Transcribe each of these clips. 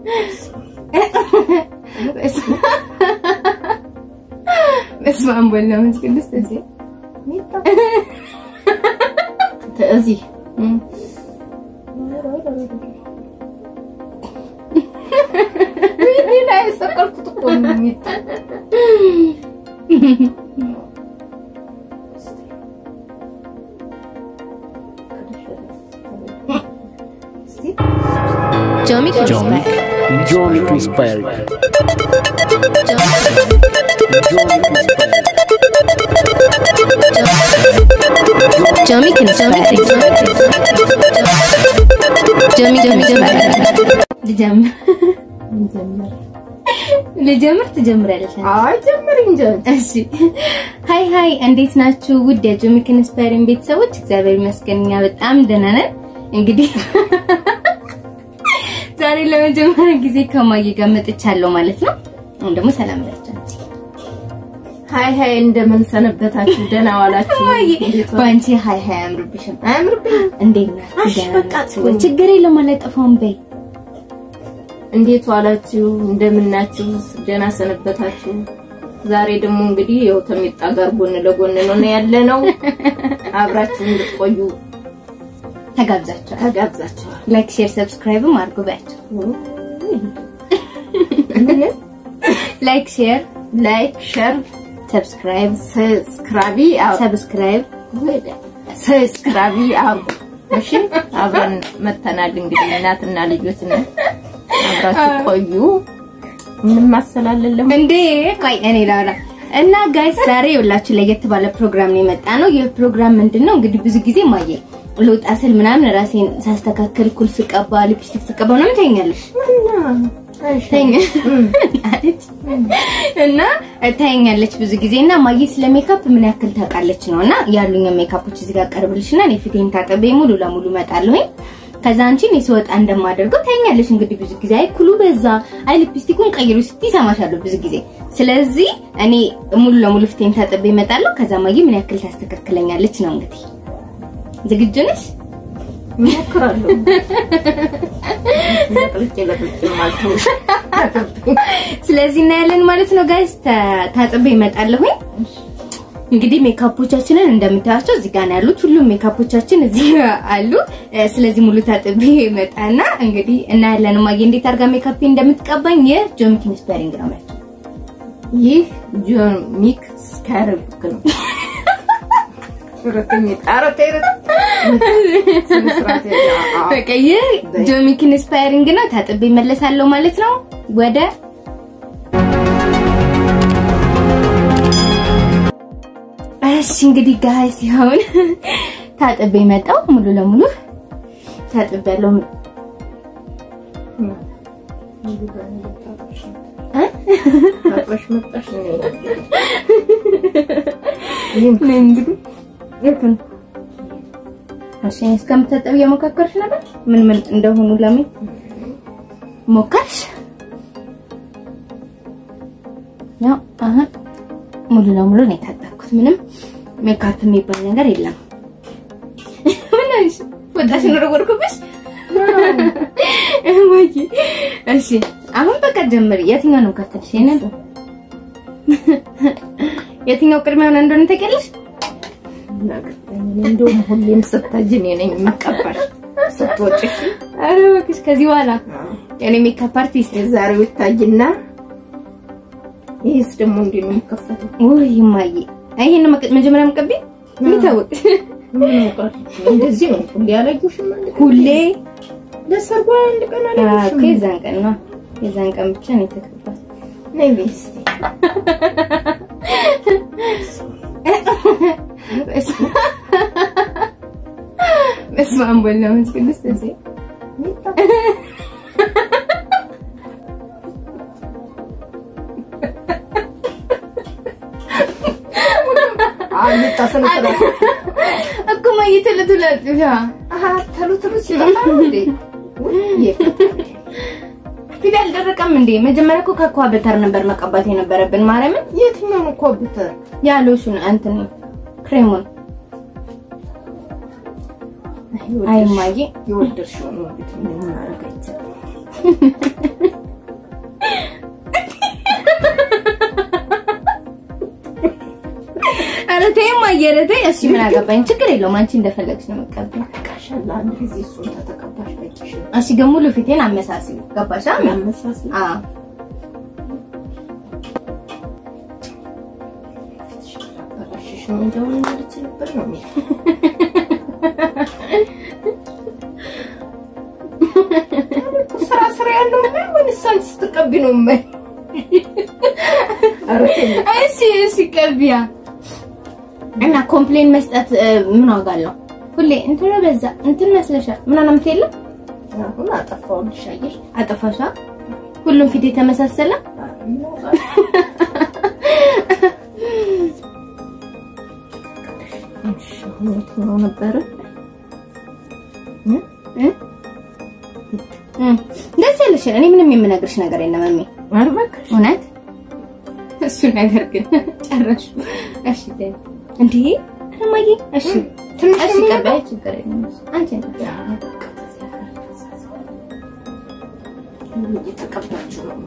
በስመ አብ ወወልድ ወመንፈስ ቅዱስ እዚህ እዚህ ሌላ የሰቀልኩት እኮ ነው የሚጣ ጆሚ Johnny, Johnny Chris Perry. ጆሚ ክንስፓሪ ጆሚ ጆሚ ልጀምር ልጀምር ትጀምሪያለሽ አንቺ? አይ ጀምር እንጂ እሺ ሃይ ሃይ እንዴት ናችሁ ውድ የጆሚ ክንስፓሪን ቤተሰቦች እግዚአብሔር ይመስገን እኛ በጣም ደህና ነን እንግዲህ ዛሬ ለመጀመሪያ ጊዜ ከማየ ጋር መጥቻለሁ ማለት ነው አሁን ደግሞ ሰላም ብላችሁ አንቺ ሃይ ሃይ እንደምን ሰነበታችሁ? ደህና ዋላችሁ? ማየ እንዴት ዋላችሁ? በአንቺ ሃይ ሃይ አያምርብሽም አያምርብኝም? እንዴት ናችሁ እሺ፣ ደህና በቃ ናችሁ? ትሁን። ችግር የለውም አላጠፋውም በይ እንዴት ዋላችሁ? እንደምናችሁ? ደህና ሰነበታችሁ? ዛሬ ደግሞ እንግዲህ ያው ተሚጣ ጋር ጎን ለጎን ነው ያለ ነው። አብራችሁ እንድትቆዩ ተጋብዛችኋል ተጋብዛችኋል። ላይክ ሼር ሰብስክራይብም አድርጉ በያቸው ምን ላይክ ሼር ላይክ፣ ሸር፣ ሰብስክራይብ ሰብስክራቢ ሰብስክራይብ ሰብስክራቢ አርጉ። እሺ አብረን መተናል እንግዲህ እናትና ልጆች ነን። አብራችሁ ቆዩ። ምንም ማሰላለለም እንዴ ቆይ እኔ ላውራ እና ጋይስ ዛሬ የሁላችሁ ለየት ባለ ፕሮግራም ነው የመጣ ነው። ይህ ፕሮግራም ምንድን ነው እንግዲህ ብዙ ጊዜ ማየ ልወጣ ስል ምናምን ራሴን ሳስተካከል ኩል ስቀባ ሊፕስቲክ ስቀባ ምናምን ታይኛለሽ ታይኛ አለች እና ታይኛለች ብዙ ጊዜ እና ማየ ስለ ሜካፕ ምን ያክል ታውቃለች ነው እና ያሉኝ ሜካፖች እዚህ ጋር ቀርብልሽና እኔ ፊቴን ታጥቤ ሙሉ ለሙሉ እመጣለሁኝ ከዛ አንቺ እኔ ስወጣ እንደማደርገው ታይኛለሽ እንግዲህ ብዙ ጊዜ አይ ኩሉ በዛ አይ ሊፕስቲኩን ቀይሩ ስትይ እሰማሻለሁ ብዙ ጊዜ ስለዚህ እኔ ሙሉ ለሙሉ ፊቴን ታጥቤ እመጣለሁ ከዛ ማየ ምን ያክል ታስተካክለኛለች ነው እንግዲህ ዝግጁ ነሽ እሞክራለሁ። ለቅልጬ ለቅልጬ ማለት ነው። ስለዚህ እናያለን ማለት ነው ጋይስ ታጥቤ እመጣለሁኝ እንግዲህ ሜካፖቻችንን እንደምታያቸው እዚህ ጋር ነው ያሉት ሁሉም ሜካፖቻችን እዚህ አሉ እ፣ ስለዚህ ሙሉ ታጥቤ እመጣና እንግዲህ እናያለን ማየ እንዴት አድርጋ ሜካፕ እንደምትቀባኝ የጆሚ ኪንስፐሪንግ ነው ማለት ነው ይህ ጆን ሚክ ስካርብክ ነው። ሁለተኛ ጣረቴ በቃ ይህ ጆሚ ኪንስፐሪንግ ነው ታጥቤ እመለሳለሁ ማለት ነው ወደ እሺ እንግዲህ ጋይስ ይሁን ታጥቤ መጣው ሙሉ ለሙሉ ታጥቤ ያለው ታጥበሽ መጣሽ ነው። እንግዲህ ይሁን እሺ እስከምታጠብ እየሞካከርሽ ነበር ምን ምን እንደሆኑ ለምን ሞከርሽ ያው አሁን ሙሉ ለሙሉ ነው የታጠብኩት ምንም ሜካፕ የሚባል ነገር የለም ምን ነሽ ወጣሽን ወረወርኩብሽ እማዬ እሺ አሁን በቃ ጀምሪ የትኛው ነው ከተልሽ ይሄንን የትኛው ቅድሚያ ሆነ እንደሆነ ታውቂያለሽ እንደውም ሁሌም ስታጅ እኔ ነኝ የምቀባሽ ስትወጪ። ኧረ እባክሽ ከዚህ በኋላ የኔ ሜካፕ አርቲስት የዛሬው ይታይና ይህስ ደግሞ እንዴት ነው የሚከፈተው? ውይ እማዬ ይሄን መጀመሪያ መቀቢ የሚታወቅ ምን ያውቃል? እንደዚህ ነው ሁሌ አላየሁሽም አንድ ቀን? ሁሌ ለሰርጓ አንድ ቀን አዎ አላየሁሽም? የዛን ቀን ነው የዛን ቀን ብቻ ነው የተቀባው ነይ በይ እስኪ። በስመ አብ ወወልድ ወመንፈስ ቅዱስ እዚህ አልመጣ ስነ ስርዓት እኮ እማዬ ቶሎ ቶሎ አጥቢያ አሀ ተሉ ተሉ ሲጠፋ ነው እንዴ? ውይ ፊት አልደረቀም እንዴ መጀመሪያ እኮ ከኳ በተር ነበር መቀባት የነበረብን ማርያምን የትኛው ነው ኮምፒውተር? ያሎሹን እንትን ክሬሙን አይ እማዬ የወደድሽው ነው እንግዲህ ምን ማድረግ አይቻልም። እየረደ እሺ ምን አገባኝ ችግር የለውም አንቺ እንደፈለግሽ ነው መቀበል ቃሻላ አንድ ጊዜ እሱን ተተቀባሽ በቂሽ እሺ ግን ሙሉ ፊቴን አመሳስሉ ገባሽ አ ያመሳስል አዎ አበላሽሽ ነው እንደው ልችልበት ነው የሚል ስራ ስራ ያለው ወይስ አንቺ ስትቀቢ ነው የማይ ኧረ ተይ። እሺ እሺ ቀቢያ እና ኮምፕሌን መስጠት እ፣ ምን ዋጋ አለው? ሁሌ እንትን በዛ እንትን መስለሻል ምናምን የምትየለም አሁን አጠፋሁልሽ አየሽ አጠፋሻ ሁሉም ፊት የተመሳሰለ እሺ አሁን የትኛው ነበረ እ? እ፣ ደስ ያለሽን እኔ ምንም የምነግርሽ ነገር የለም እሜ ኧረ እባክሽ እውነት እሱ ነገር ግን ጨረሹ እሺ ተይ እንዴ እማዬ እሺ ትንሽ እሺ ደግሞ ቀባይ ችግር የለም አንቺ እየተቀባችሁ ነው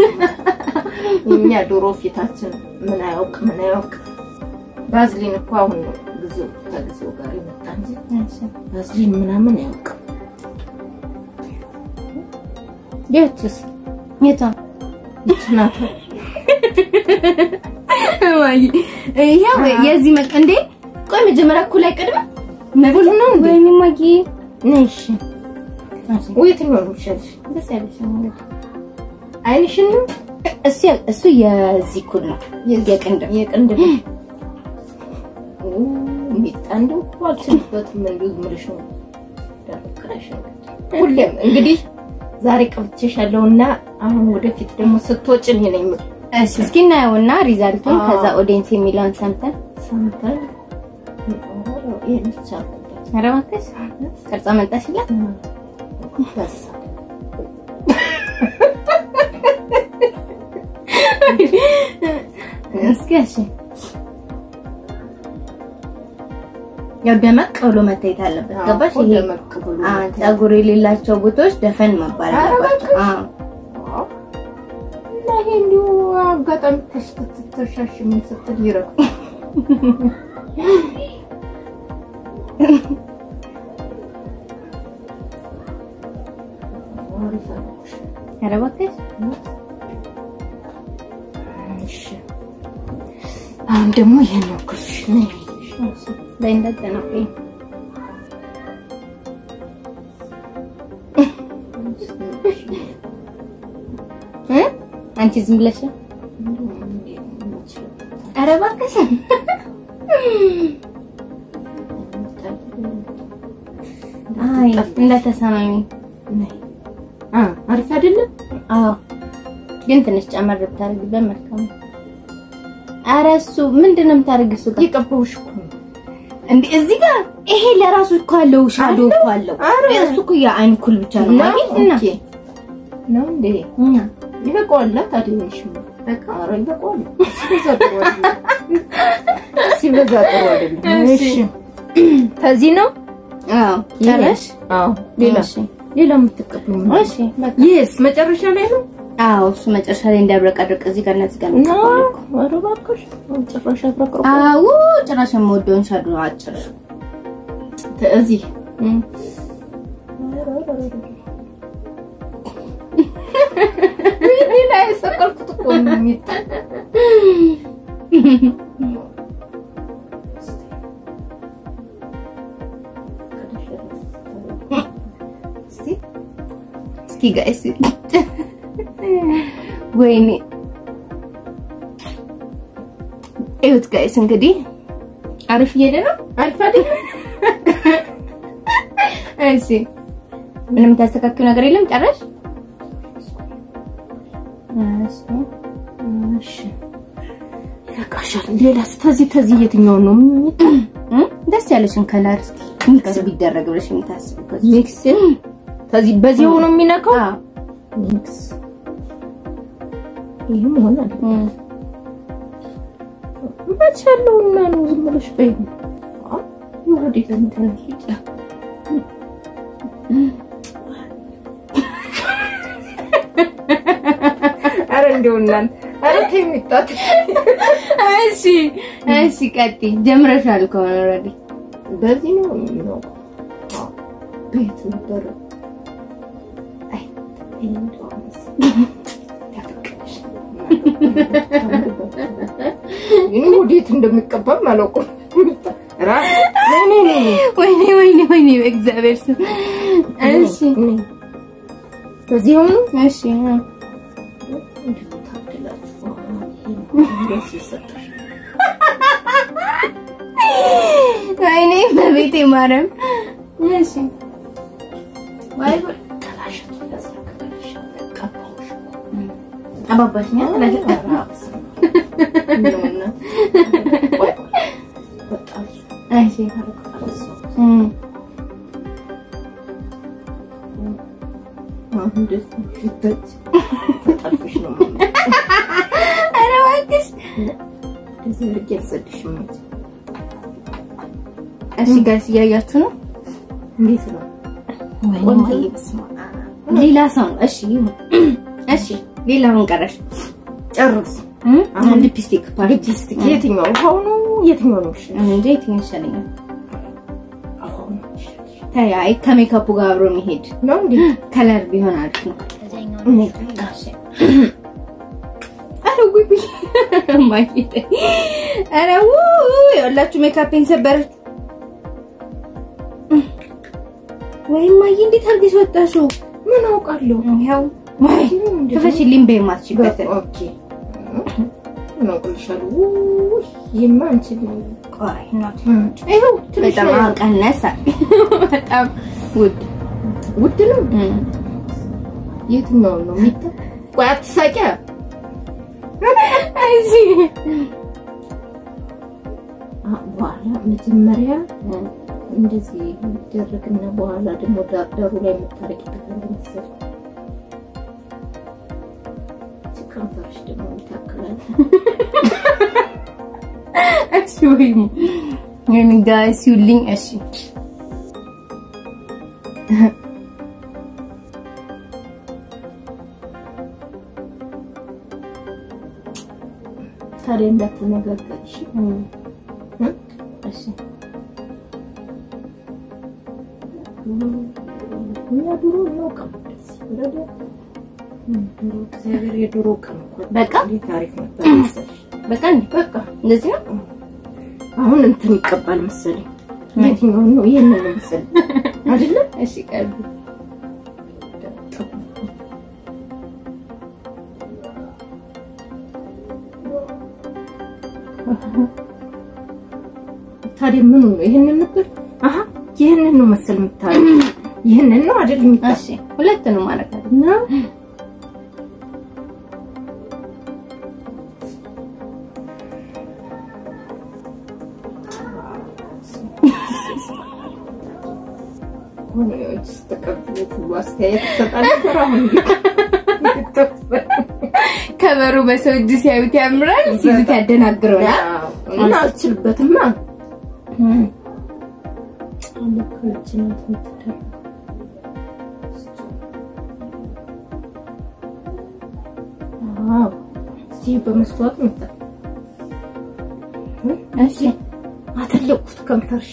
እኛ ዶሮ ፊታችን ምን አያውቅ ምን አያውቅ ባዝሊን እኮ አሁን ነው ጊዜው ከጊዜው ጋር የመጣ እንጂ እሺ ባዝሊን ምናምን አያውቅ የቱስ የቷ ይችናት እማዬ ይሄው የዚህ መቅ እንዴ ቆይ መጀመሪያ እኮ ላይ ቀድመ ነብሉ ነው እንዴ ወይኔ እማዬ ነሽ የትኛው ነው የሚሻልሽ ደስ ያለሽ እንግዲህ አይንሽን ነው እሱ እሱ የዚህ ኩል ነው የቅንድም የቅንድብ ሚጣ እንደው እኮ አልችልበትም እንደው ዝም ብለሽ ነው ደረቀሽ ሁሌም እንግዲህ ዛሬ ቀብቼሻለሁና አሁን ወደፊት ደግሞ ስትወጪ እኔ ነኝ የምልህ እሺ እስኪ እናየውና ሪዛልቱን አዎ። ከዛ ኦዲየንስ የሚለውን ሰምተን ሰምተን ይሄን ብቻ ኧረ እባክሽ ቅርጻ መጣሽላት በሳ እስኪ እሺ ያው ደመቅ ብሎ መታየት አለበት ገባሽ ይሄ ደመቅ ብሎ አ ፀጉር የሌላቸው ቦታዎች ደፈን መባል ኧረ አለባቸው እባክሽ። አዎ እና ይሄ እንዲሁ አጋጣሚ ስትተሻሽ ምን ስትል ይረግ ኧረ እባክሽ እሺ አሁን ደግሞ ይሄን ነው ክፍሽ ነው በይ እንዳትጠናቆይ እ አንቺ ዝም ብለሽ ኧረ እባክሽ አይ እንዳተሰማሚ አ አሪፍ አይደለም አዎ ግን ትንሽ ጨመር ብታደርጊበት መልካም ነው። ኧረ እሱ ምንድን ነው የምታደርጊው? እሱ ጋር የቀባውሽ እኮ ነው እንዴ እዚህ ጋር ይሄ ለራሱ እኮ አለው ሻዶ እኮ አለው። ኧረ! እሱ እኮ የአይን ኩል ብቻ ነው ማለት እና ኦኬ ነው እንዴ እና ይበቃዋል ታዲያሽ በቃ ኧረ ይበቃዋል ሲበዛ ጥሩ አይደለም ሲበዛ ጥሩ አይደለም እሺ። እሺ ከዚህ ነው አዎ ጨረሽ? አዎ ሌላ እሺ ሌላ የምትቀበሉ ነው እሺ በቃ ይስ መጨረሻ ላይ ነው አዎ እሱ መጨረሻ ላይ እንዳያብረቀርቅ እዚህ ጋር እነዚህ ጋር እና የሚቀባው እኮ። ኧረ እባክሽ ጭራሽ አፍረቅርቆ አዎ ጭራሽ የምወደውን ሻዶ አጭርሽ እዚህ ሌላ የሰቀልኩት እኮ ነው የሚጣል እስኪ ጋይስ ወይኔ እዩት ጋይስ እንግዲህ አሪፍ እየሄደ ነው። አሪፍ አይደል? እሺ ምንም ታስተካክሉ ነገር የለም። ጨረሽ? እሺ እሺ ይበቃሻል። ሌላስ ተዚህ ተዚህ የትኛው ነው የሚጣል? እም ደስ ያለሽን ከለር እስኪ ሚክስ ቢደረግ ብለሽ የምታስብበት ሚክስ ተዚህ በዚህ ሆኖ የሚነካው አዎ ሚክስ ይህም ሆነ እም መቻለውና ነው ዝም ብለሽ በይ ወዴት እንትን ሂድ ኧረ እንደው እናንተ ኧረ ተይ የሚጣት እሺ እሺ፣ ቀጥይ። ጀምረሻል ከሆነ ኦልሬዲ በዚህ ነው የሚለው ቤት ነበረ አይ እንደው አመስ ያፈቀሽ ይሄ ወዴት እንደሚቀባም አላውቅም። ራ ነይ ነይ ነይ ወይኔ ወይኔ ወይኔ፣ በእግዚአብሔር ስም። እሺ ነይ። በዚህ ሆኑ እሺ እ። ታድላችሁ ደስ ይሰጣል። ወይኔ በቤቴ ማርያም። እሺ ወይ ወይ ተላሸቱ ያስረከበሽ ቀባሽ አባባሽኛ ተላሽ ነውና ወይ በጣም እሺ እ አሁን ደስ ይተች ተጣልፈሽ ነው ኧረ እባክሽ እንደዚህ አድርጌ አልሰድሽም እንጂ እሺ ጋይስ እያያችሁ ነው። እንዴት ነው ወይኔ በስመ አብ። ሌላ ሰው ነው። እሺ ይሁን። እሺ ሌላ ምን ቀረሽ? ጨርስ እ? አሁን ሊፕስቲክ ፓርቲ ሊፕስቲክ የትኛው ውሃው ነው የትኛው ነው እሺ እንዴ የትኛው ይሻለኛል? ውሃው ነው ይሻልሽ ተይ አይ ከሜካፑ ጋር አብሮ የሚሄድ ነው እንዴ ከለር ቢሆን አሪፍ ነው። እኔ አረ ጉይ ጉይ ማይቴ አረ ውይ ያላችሁ ሜካፕን ሰበረች። ወይ ማይ እንዴት አድርገሽ ወጣሽው? ምን አውቃለሁ ያው ወይ ክፈሽልኝ በማትችበት ኦኬ ምን አውቅልሻለሁ ውይ ይማ አንችል ቆይ እናት ይኸው ትንሽ በጣም ቀነሰ። በጣም ውድ ውድ ነው እም። የትኛው ነው ሚታ ቆይ አትሳቂያ እሺ አ- በኋላ መጀመሪያ እንደዚህ ይደረግና በኋላ ደግሞ ዳሩ ላይ የምታረቂበት አለ መሰለኝ። እቺ ከንፈርሽ ደግሞ ይታከላል። እሺ ወይ ምን ጋይስ ይውልኝ። እሺ ታዲያ እንዳትነጋገር እሺ? እም። እ? እሺ እኛ ድሮ እናውቀው እንደዚህ ወረደ። ድሮ እግዚአብሔር የድሮ ቀን እኮ በቃ እንዴት ታሪክ ነበር መሰለሽ። በቃ እንዴ በቃ እንደዚህ ነው። አሁን እንትን ይቀባል መሰለኝ። የትኛውን ነው? ይሄንን ነው መሰለኝ አይደለ? እሺ ቀርብ ታዲያ ምኑ ነው? ይሄንን ነበር? አሀ ይሄንን ነው መሰል የምታረግ። ይሄንን ነው አይደል የምታረግ? እሺ ሁለት ነው ማለት አይደል? እና ሆኖች ስተቀብሉት ሁሉ አስተያየት ይሰጣል ነበር። አሁን ከበሩ በሰው እጅ ሲያዩት ያምራል፣ ሲሉት ያደናግረውናል። እና አልችልበትማ አለካችን የምትደረግ አዎ እስቲ በመስተዋት መጣ እሺ አተለቁት ከንፈርሽ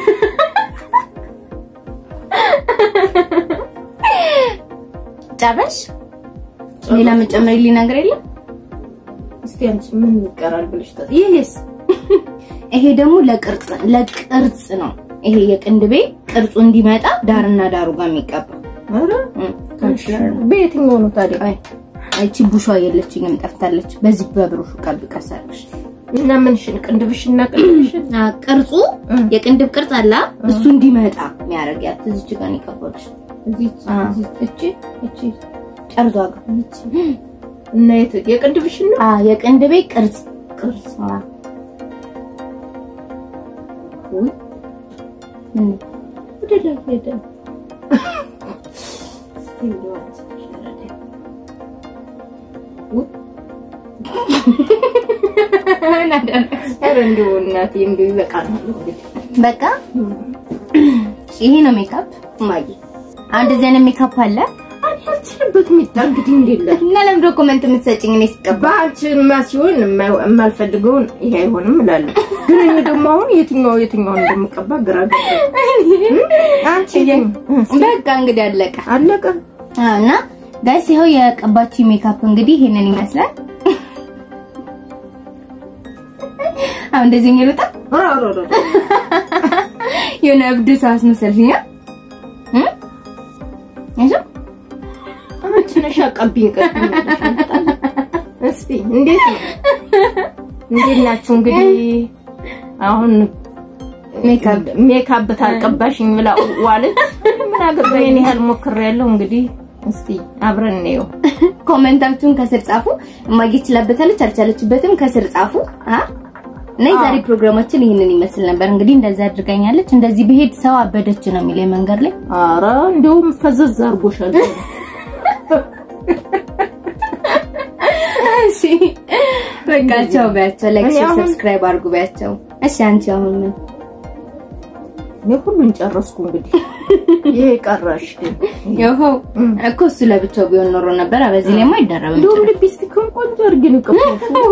ጨረሽ? ሌላ መጨመሪልኝ ነገር የለም? እስቲ አንቺ ምን ይቀራል ብለሽ ታ ይሄስ ይሄ ደግሞ ለቅርጽ ለቅርጽ ነው። ይሄ የቅንድቤ ቅርጹ እንዲመጣ ዳርና ዳሩ ጋር የሚቀባ ኧረ እም፣ በየትኛው ነው ታዲያ አይ አይቺ ቡሿ የለችኝም ጠፍታለች። በዚህ በብሩሹ ቀብ ቀሳለሽ። እና ምንሽን ቅንድብሽና ቅንድብሽን አ ቅርጹ እም። የቅንድብ ቅርጽ አላ እሱ እንዲመጣ የሚያደርጋት እዚች ጋር ነው የቀባሁልሽ። እዚህ አ እዚህ እቺ እቺ ጠርዟ ጋር እና የት የቅንድብሽን ነው አ የቅንድቤ ቅርጽ ቅርጽ አ ወይ ምን ወደ ላይ ሄደ እስቲ እንደው አንቺ ሸረደ ወይ ምን አደረግሽ? ኧረ እንደው እናቴ እንደው ይበቃናል እንግዲህ በቃ ይሄ ነው ሜካፕ ማጊ። አንድ እዚህ አይነት ሜካፕ አለ። አንድ በምችልበት ሚጣ እንግዲህ እንደለ እና ለምዶ ኮመንት የምትሰጭኝ እኔ ስቀባ በአንቺማ ሲሆን የማ- የማልፈልገውን ይሄ አይሆንም እላለሁ። ግን እኔ ደግሞ አሁን የትኛው የትኛውን እንደምቀባ ግራ ገባኝ። አንቺ የትኛው? በቃ እንግዲህ አለቀ አለቀ። አዎ። እና ጋይስ ይኸው የቀባችው ሜካፕ እንግዲህ ይሄንን ይመስላል። አሁን እንደዚህ የሚሉጣ ኧረ ኧረ ኧረ የሆነ እብድ ሰው አስመሰልሽኛ እ እሺ አንቺ ነሽ አቀብኝ ቀብኝ። እስቲ እንዴት ነው? እንዴት ናችሁ? እንግዲህ አሁን ሜካፕ ሜካፕ ታልቀባሽኝ ብላ ዋለች። ምን አገባኝ? እኔ ያህል ሞክሬያለሁ። እንግዲህ እስቲ አብረን እንየው። ኮሜንታችሁን ከስር ጻፉ። እማጌ ችላበታለች አልቻለችበትም ከስር ጻፉ። አ እና የዛሬ ፕሮግራማችን ይህንን ይመስል ነበር። እንግዲህ እንደዛ አድርጋኛለች። እንደዚህ ብሄድ ሰው አበደች ነው የሚለኝ መንገድ ላይ አረ እንደውም ፈዘዝ አድርጎሻል። እሺ በቃ ቻው በያቸው። ላይክ፣ እኔ ሼር፣ አሁን- ሰብስክራይብ አድርጉ በያቸው። እሺ አንቺ አሁን ምን እኔ ሁሉን ጨረስኩ። እንግዲህ ይሄ ቀረሽ ግን ይኸው እኮ እሱ ለብቻው ቢሆን ኖሮ ነበር። በዚህ ላይማ አይደረብም። እንደውም ሊፕስቲክን ቆንጆ አድርጌ ነው የቀባሁት።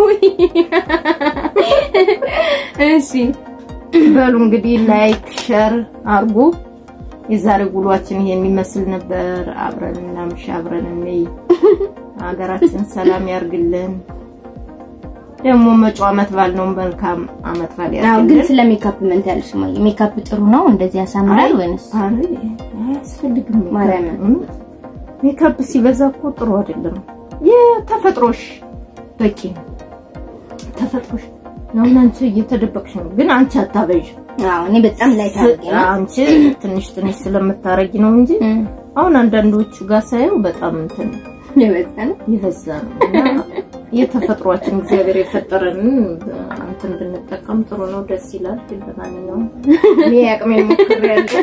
እሺ በሉ እንግዲህ ላይክ ሸር አርጉ። የዛሬ ውሏችን ይሄን ይመስል ነበር። አብረን እናምሽ፣ አብረን እንይ። ሀገራችን ሰላም ያርግልን። ደግሞ መጪው አመት ባል ነው። መልካም አመት ባል አዎ ግን ያርግልን። ስለ ሜካፕ ምን ትያለሽ? ማየ ሜካፕ ጥሩ ነው እንደዚህ ያሳምራል ወይንስ አረ አያስፈልግም ሜካፕ። ማርያምን። እውነት ሜካፕ ሲበዛ እኮ ጥሩ አይደለም። የተፈጥሮሽ በቂ ነው። ተፈጥሮሽ አሁን አንቺ እየተደበቅሽ ነው፣ ግን አንቺ አታበዥ። አዎ እኔ በጣም ላይ ታርጌ ነው አንቺ ትንሽ ትንሽ ስለምታረጊ ነው እንጂ እም፣ አሁን አንዳንዶቹ ጋር ሳየው በጣም እንትን የበዛ ነው። የበዛ ነው እና የተፈጥሯችን እግዚአብሔር የፈጠረንን እንትን ብንጠቀም ጥሩ ነው፣ ደስ ይላል። ግን ለማንኛውም እኔ አቅሜን ሞክሬያለሁ።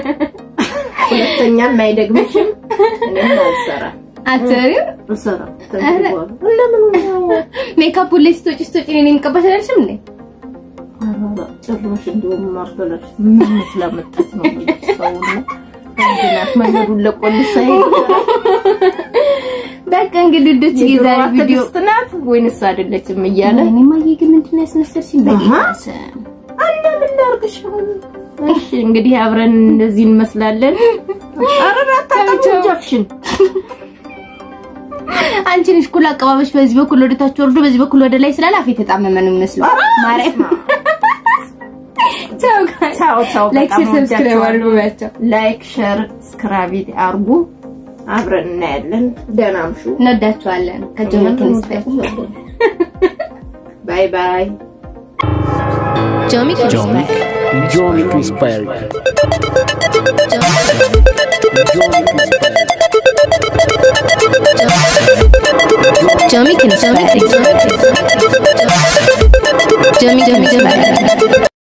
ሁለተኛም አይደግምሽም። እኔም አልሰራም አትሪው አልሰራም። ከእንግዲህ በኋላ እንደምን ነው ሜካፕ ላይ ስትወጪ ስትወጪ እኔን የምቀባሽ አይደልሽም እንዴ? ኧረ ጭራሽ እንደውም ማርበላሽ ምን ስላመጣች ነው ሰውና አንድናት መንገዱን ለቆልሳ በቃ እንግዲህ ልጆች የዛሬ ቪዲዮ ትዕግስት ናት ወይንስ አይደለችም እያለ እኔ ማየ ግን ምንድን ነው ያስመሰልሽኝ? በጌታ አሃ። ስም አንድ ምን ላድርግሽ አሁን? እሺ እንግዲህ አብረን እንደዚህ እንመስላለን። ኧረ አታጠጪው ጃፍሽን። አንቺ ነሽ ኩል አቀባበሽ በዚህ በኩል ወደ ታች ወርዶ በዚህ በኩል ወደ ላይ ስላለ አፌ የተጣመመ ነው የሚመስለው። ማርያም ቻው ጋይስ። ቻው ቻው። ላይክ በጣም ሼር ሰብስክራይብ ወዳችኋለሁ። አድርጉ ባያቸው። ላይክ ሸር ስክራቢት አርጉ። አብረን እናያለን። ደህና አምሹ። እንወዳችኋለን። ከጆመኪን ስታይ ባይ ባይ። ጆሚኪን Jomic, Jomic Inspired. ጆሚኪን ጆሚኪን ጆሚኪን